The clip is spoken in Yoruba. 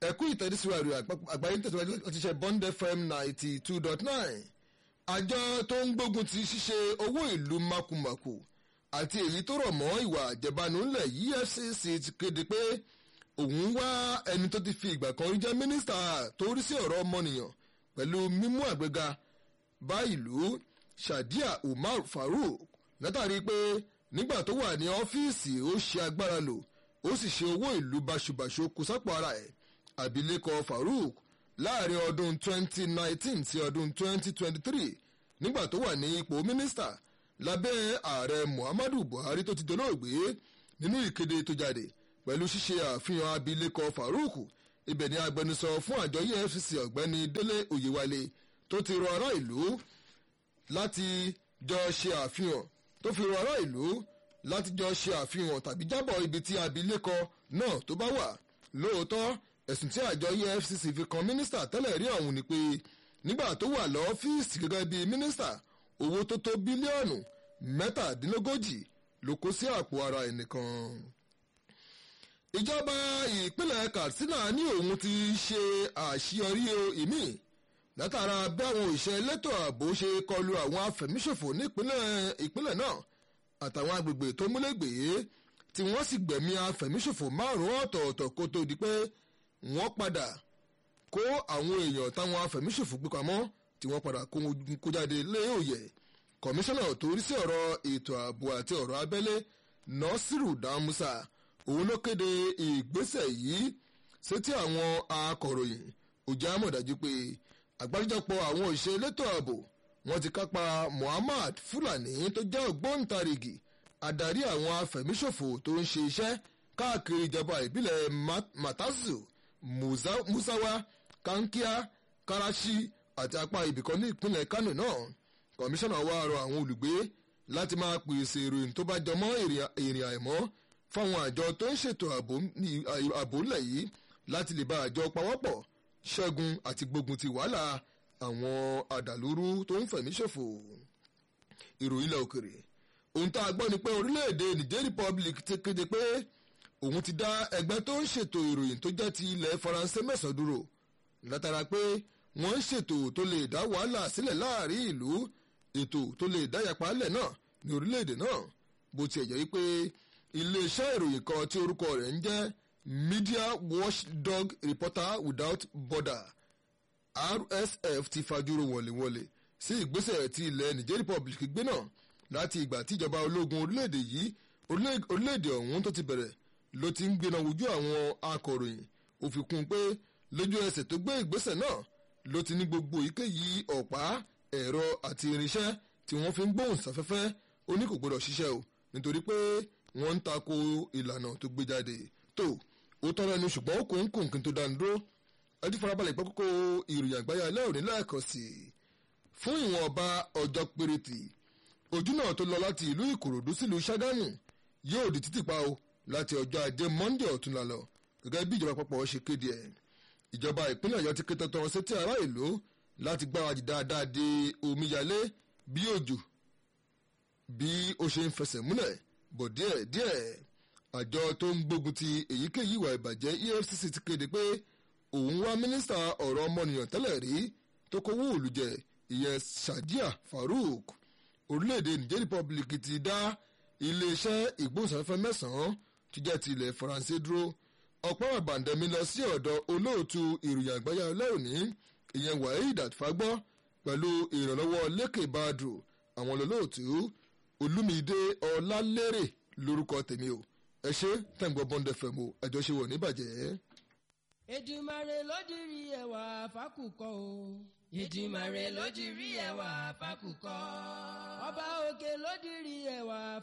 ẹ̀kú ìtẹ̀síwájú àgbáyé tẹ̀síwájú láti ṣe bond fm ninety two dot nine àjọ tó ń gbógun ti ṣíṣe owó ìlú makumaku àti èyí tó rọ̀ mọ́ ìwà àjẹbánu ńlẹ̀ efcc ti kéde pé òun wá ẹni tó ti fi ìgbà kan rí jẹ́ mínísítà tó rí sí ọ̀rọ̀ ọmọnìyàn pẹ̀lú mímú àgbéga bá ìlú shadia umar farouk látàrí pé nígbà tó wà ní ọ́fíìsì ó ṣe agbára lò ó sì ṣe owó ìlú báṣubàṣu kù sápò ara ẹ̀ abilékọ farouk láàrin ọdún 2019 sí ọdún 2023 nígbà tó wà ní ipò mínísítà lábẹ́ ààrẹ muhammadu buhari tó ti dolóògbé nínú ìkéde tó jáde pẹ̀lú ṣíṣe àfihàn abilékọ farouk ibẹ̀ ni agbẹnusọ fún àjọ efcc ọ̀gbẹ́ni délé oyèwálé tó ti rọ ará ìlú láti jọ ṣe àfihàn tó fi rọ ará ìlú láti jọ ṣe àfihàn tàbí jábọ̀ ibi tí abilékọ náà tó bá wà lóòótọ́ ẹ̀sùn tí àjọ efcc fi kan mínísítà tẹ́lẹ̀ rí ọ̀hún ni pé nígbà tó wà lọ́fíìsì gẹ́gẹ́ bíi mínísítà owó tó tó bílíọ̀nù mẹ́tàdínlógójì ló kó sí àpò ara ẹnìkan. ìjọba ìpínlẹ̀ katsina ní òun ti ṣe àṣeyọrí ìmí látara bí àwọn òṣìṣẹ́ elétò ààbò ṣe kọlu àwọn afẹ̀míṣòfò ní ìpínlẹ̀ náà àtàwọn agbègbè tó múlẹ̀gbẹ̀ẹ́ tí wọ́n sì gbẹ̀mí afẹ̀míṣòfò márùn-ún ọ̀tọ̀ọ̀tọ̀ kó tó di pé wọ́n padà kó àwọn èèyàn táwọn afẹ̀míṣòfò gbé pamọ́ tí wọ́n padà kó jáde lé òye kọmíṣánná tó rí sí ọ̀rọ̀ ètò ààbò àti ọ̀rọ̀ abẹ́lé nọ́sírù dámúsà òun ló kéde ìgbésẹ̀ yìí sétí àwọn akọ̀ròyìn òjá mọ̀dájú pé àgbáríjọpọ̀ àwọn òṣìṣẹ́ elétò ààbò wọ́n ti kápá muhammad fulani tó jẹ́ ògbóǹtarìgì adarí àwọn afẹ̀míṣòfò tó ń ṣe iṣẹ́ káàkiri ìjọba ìbílẹ̀ matazu musawa kankia karachi àti apá ibìkan ní ìpínlẹ̀ kano náà kọmíṣánná wa rọ àwọn olùgbé láti máa pèsè ìròyìn tó bá jọmọ́ ìrìn àìmọ́ fáwọn àjọ tó ń ṣètò ààbò ńlẹ̀ yìí láti lè bá àjọ pawọ́pọ̀ ṣẹ́gun àti gbógun ti wàhálà àwọn àdàlúrú tó ń fẹ̀mí ṣòfò ìròyìn ilẹ̀ òkèrè ohun tá a gbọ́ ni pé orílẹ̀-èdè niger republic ti kéde pé òun ti dá ẹgbẹ́ tó ń ṣètò ìròyìn tó jẹ́ ti ilẹ̀ faransé mẹ́sàn-án dúró látara pé wọ́n ń ṣètò tó lè dá wàhálà sílẹ̀ láàrin ìlú ètò tó lè dá yàpálẹ̀ náà ní orílẹ̀-èdè náà bó tiẹ̀ jẹ́ wípé iléeṣẹ́ ìròyìn kan tí orúkọ rẹ̀ ń jẹ́ media watchdog reporter without border rsf ti fajúro wọ̀lẹ̀wọ̀lẹ̀ sí ìgbésẹ̀ tí ilẹ̀ niger republic gbé náà láti ìgbà tíjọba ológun orílẹ̀-èdè yìí orílẹ̀-èdè ọ̀hún tó ti bẹ̀rẹ̀ ló ti ń gbéná wojú àwọn akọ̀ròyìn ó fi kún un pé lójú ẹsẹ̀ tó gbé ìgbésẹ̀ náà ló ti ní gbogbo èyíkéyìí ọ̀pá ẹ̀rọ àti irinṣẹ́ tí wọ́n fi ń gbóhùn sáfẹ́fẹ́ ó ní kò gbọdọ̀ ṣiṣẹ́ o nítorí pé wọ́n ń tako ìlànà tó gbé jáde tó ó tọrọ ẹnu ṣùgbọ́n ó kún kún kí n tó dánu dúró ẹtí farabalẹ̀ gbọ́ kókó ìròyìn àgbáyé alẹ́ òní lẹ́ẹ̀kan sí i fún ìwọ̀n ọba ọjọ́ péréte ojú náà tó lọ láti ìlú ìkòròdú sílùú ṣágámù yóò di títì pa o láti ọjọ́ ajé monde ọ̀túnla lọ gẹ́gẹ́ bí ìjọba àpapọ̀ ṣe kéde ẹ̀ ìjọba ìpínlẹ̀ ọ̀yọ́ ti ké tọ́tọ́ sétí ará ìlú láti gbáradì dáadáa de omíyalé bí òjò bí ó ṣe ń fẹsẹ̀ múlẹ̀ bọ̀ díẹ̀ díẹ̀ àjọ tó ń gbógun ti èyíkéyìí ìwà ìbàjẹ́ efcc ti kéde pé òun wá mínísítà ọ̀rọ̀ ọmọnìyàn tẹ́lẹ̀ rí tó kówó òlùjẹ ìyẹn sadiya farouk orílẹ̀-èdè niger republic ti dá iléeṣẹ́ ìgbóhùnsáfẹ́fẹ́ mẹ́sàn-án tó jẹ́ ti ilẹ̀ faransé dúró ọ̀pọ̀ àbàǹdẹ̀mí lọ sí ọ̀dọ̀ olóòtú ìròyìn àgbáyé ọlọ́ọ̀ni ìyẹn waheed àtìfágbọ́ pẹ̀lú ìrànlọ́wọ́ lékè badru àwọn olóòtú olúmídé ọlálérè lórúkọ tèmi o ẹ ṣe tẹ̀gbọ́n bọ́ndẹ̀ fẹ̀ mo ẹjọ́ ṣe wọ̀ níbàjẹ́. Èdùmàrè ló dirí ẹwà fákùkọ o. Èdùmàrè ló dirí ẹwà fákùkọ. Ọba òkè ló dirí ẹwà